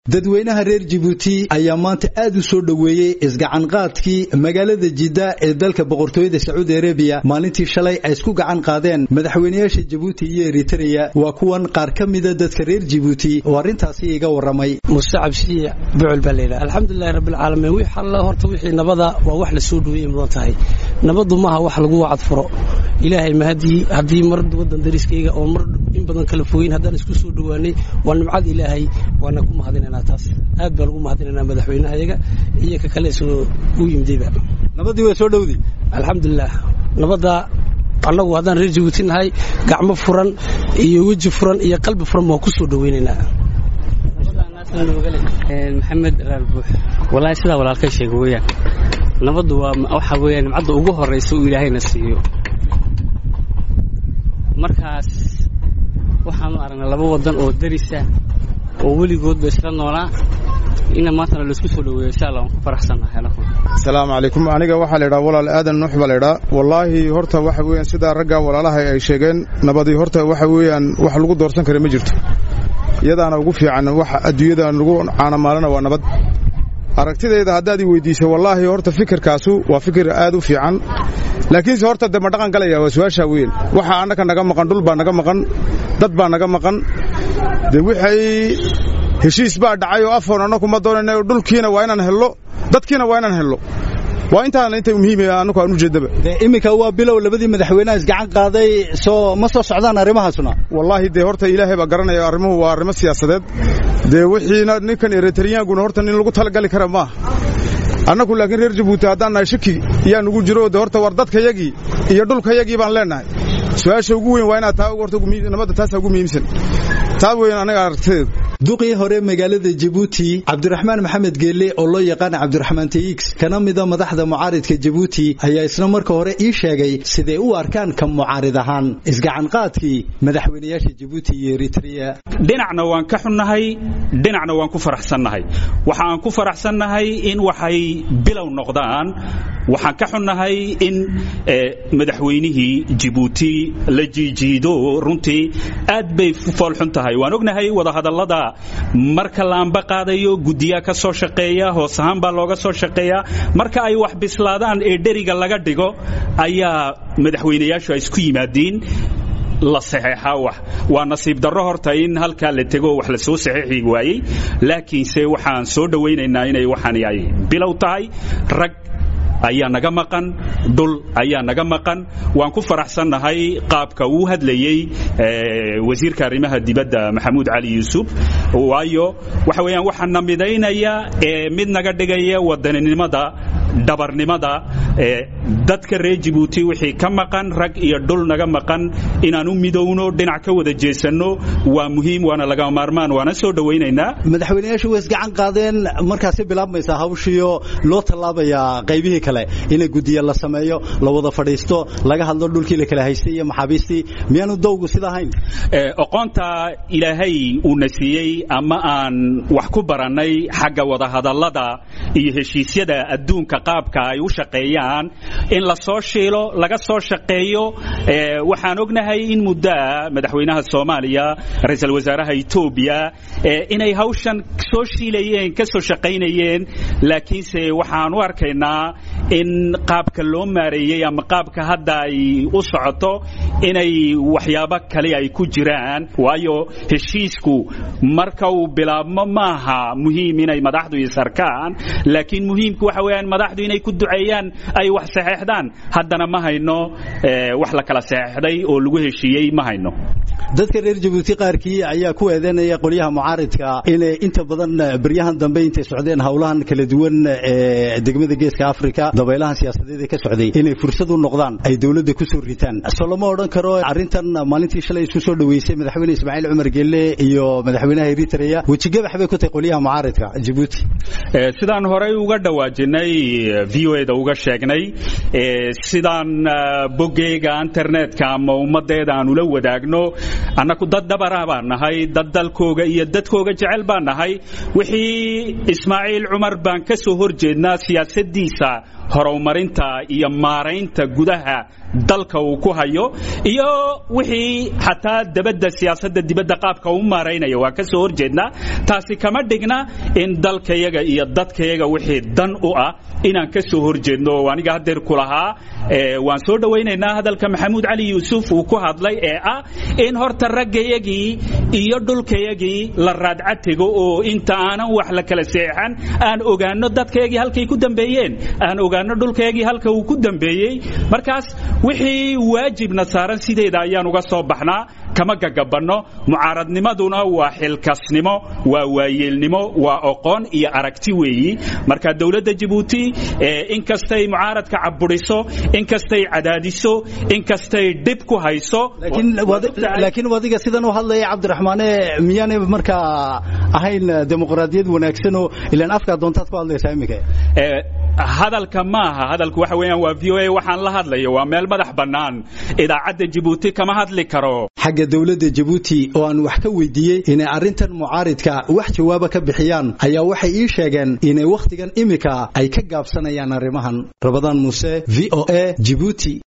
dadweynaha reer jibuuti ayaa maanta aad u soo dhoweeyey isgacanqaadkii magaalada jidda ee dalka boqortooyada sacuudi arabiya maalintii shalay ay isku gacan qaadeen madaxweynayaasha jibuuti iyo eritreya waa kuwan qaar ka mida dadka reer jibuuti oo arrintaasi iga warramay muse cabsiye bucul baa layidhaha alxamdulilahi rabbilcaalamiin wix alla horta wixii nabada waa wax la soo dhoweeyey mudan tahay nabaddu maaha wax lagu wacad furo ilaahay mahadii haddii mar waddan dariskayga oo mar in badan kala fogeyn haddaan isku soo dhowaanay waa nimcad ilaahay waana ku mahadinanaa taas aad baan ugu mahadinanaa madaxweynahayaga iyo ka kale soo u yimidayba nabadii waa soo dhowdi alxamdulilah nabadda annagu haddaan reer jibuuti nahay gacmo furan iyo weji furan iyo qalbi furan baan ku soo dhoweynaynaa maxamed raalbuux walaahi sidaa walaalka sheega weyaan nabaddu waa waxaa weeyaan nimcadda ugu horraysa uu ilaahayna siiyo markaas waxaanu aragnay laba waddan oo darisa oo weligoodba isla noolaa ina maantana laisku soo dhoweeyo insha allah waan ku faraxsannahay asalaamu calaykum aniga waxaa la ydhaha walaal aadan nuux baa laydhaa wallaahi horta waxa weeyaan sidaa raggaa walaalaha ay sheegeen nabadii horta waxa weeyaan wax lagu doorsan kara ma jirto iyadaana ugu fiican waxa adduunyada lagu caanamaalana waa nabad aragtidayda haddaad i weyddiiso wallaahi horta fikirkaasu waa fikir aad u fiican laakiinse horta de ma dhaqan galaya waa su-aashaa weyn waxa annaka naga maqan dhul baa naga maqan dad baa naga maqan de waxay heshiis baa dhacay oo afoon annaku ma doonayna dhulkiina waa inaan hello dadkiina waa inaan hello waa intaana inta muhiimaya annaku aan u jeeddaba iminka waa bilow labadii madaxweynaha isgacan qaaday soo ma soo socdaan arrimahaasuna wallaahi dee horta ilaahay baa garanaya arrimuhu waa arrimo siyaasadeed dee wixiina ninkan eritariyaankuna horta nin lagu talagali kara maaha annaku laakiin reer jabuuti haddaan nahay shaki yaa nugu jiro de horta war dadkayagii iyo dhulkayagii baan leennahay su-aasha ugu weyn waa inaad taa horta nabadda taasaa ugu muhiimsan taa weyn anaga aragtideedu duqii hore magaalada jabuuti cabdiraxmaan maxamed geelle oo loo yaqaana cabdiraxmaan tx kana mida madaxda mucaaridka jabuuti ayaa isna marka hore ii sheegay siday u arkaan ka mucaarid ahaan isgacanqaadkii madaxweynayaasha jabuuti iyo eritreya dhinacna waan ka xunnahay dhinacna waan ku faraxsannahay waxa aan ku faraxsannahay in waxay bilow noqdaan waxaan ka xunnahay in madaxweynihii jibuuti la jiijiido runtii aad bay foolxun tahay waan ognahay wadahadallada marka la amba qaadayo guddiyaa ka soo shaqeeya hoos ahaan baa looga soo shaqeeyaa marka ay wax bislaadaan ee dheriga laga dhigo ayaa madaxweynayaashu ay isku yimaadiin la saxeexaa wax waa nasiib darro horta in halkaa la tego wax la soo saxeexi waayey laakiinse waxaan soo dhowaynaynaa inay waxaan ay bilow tahay rag ayaa naga maqan dhul ayaa naga maqan waan ku faraxsannahay qaabka uu hadlayey wasiirka arrimaha dibadda maxamuud cali yuusuf waayo waxa weeyaan waxaa na midaynaya ee mid naga dhigaya wadaninimada dhabarnimada dadka reer jibuuti wixii ka maqan rag iyo dhul naga maqan inaan u midowno dhinac ka wada jeesanno waa muhiim waana laga maarmaan waana soo dhowaynaynaa madaxweynayaashu way isgacan qaadeen markaasi bilaabmaysaa hawshiyo loo tallaabayaa qaybihii kale ina guddiya la sameeyo la wada fadhiisto laga hadlo dhulkii la kala haystay iyo maxaabiistii miyaanu dowgu sida ahayn oqoonta ilaahay uuna siiyey ama aan wax ku barannay xagga wadahadallada iyo heshiisyada adduunka qaabka ay u shaqeeyaan in la soo shiilo laga soo shaqeeyo waxaan ognahay in muddaa madaxweynaha soomaaliya ra-iisul wasaaraha etoobiya inay hawshan soo shiilayeen ka soo shaqaynayeen laakiinse waxaan u arkaynaa in qaabka loo maareeyey ama qaabka hadda ay u socoto inay waxyaabo kale ay ku jiraan waayo heshiisku marka uu bilaabmo maaha muhiim inay madaxdu isarkaan laakiin muhiimku waxa weeyaan madaxdu inay ku duceeyaan ay wax saxeexdaan haddana ma hayno wax la kala saxeexday oo lagu heshiiyey ma hayno dadka reer jabuuti qaarkii ayaa ku eedeynaya qolyaha mucaaridka inay inta badan beryahan dambe intay socdeen howlahan kala duwan ee degmada geeska afrika dabaylahan siyaasadeed ee ka socday inay fursad u noqdaan ay dowladda ku soo ritaan soo lama odhan karo arrintan maalintii shalay isku soo dhoweysay madaxweyne ismaaciil cumar geelle iyo madaxweynaha eritreya wejigabax bay ku tahay qolyaha mucaaridka jabuuti sidaan horey uga dhawaajinay v o eda uga sheegnay sidaan boggeyga internetka ama ummaddeeda aan ula wadaagno annaku dad dabara baan nahay dad dalkooga iyo dadkooga jecel baan nahay wixii ismaaciil cumar baan ka soo hor jeednaa siyaasaddiisa horumarinta iyo maaraynta gudaha dalka uu ku hayo iyo wixii xataa dabadda siyaasadda dibadda qaabka u maaraynaya waa ka soo horjeednaa taasi kama dhigna in dalkayaga iyo dadkayaga wixii dan u ah inaan ka soo horjeedno oo aniga haddeer ku lahaa waan soo dhowaynaynaa hadalka maxamuud cali yuusuf uu ku hadlay ee ah in horta raggayagii iyo dhulkayagii la raadcatigo oo inta aanan wax la kala seexan aan ogaano dadkayagii halkay ku dambeeyeen aan ogaano dhulkayagii halka uu ku dambeeyey markaas wixii waajibna saaran sideeda ayaan uga soo baxnaa kama gagabanno mucaaradnimaduna waa xilkasnimo waa waayeelnimo waa oqoon iyo aragti weeyi marka dowladda jabuuti inkastay mucaaradka caburiso inkastay cadaadiso inkastay dhib ku hayso laakiin wadiga sidan u hadlaya cabdiraxmaane miyaanay markaa ahayn dimuqraadiyad wanaagsanoo ilaan afkaa doontaad ku hadlaysaa iminka hadalka maaha hadalku waxa weeyaan waa v o a waxaan la hadlayo waa meel madax bannaan idaacadda jabuuti kama hadli karo xagga dowladda jabuuti oo aan wax ka weydiiyey inay arrintan mucaaridka wax jawaaba ka bixiyaan ayaa waxay ii sheegeen inay wakhtigan imika ay ka gaabsanayaan arrimahan rabadaan muuse v o a jibuuti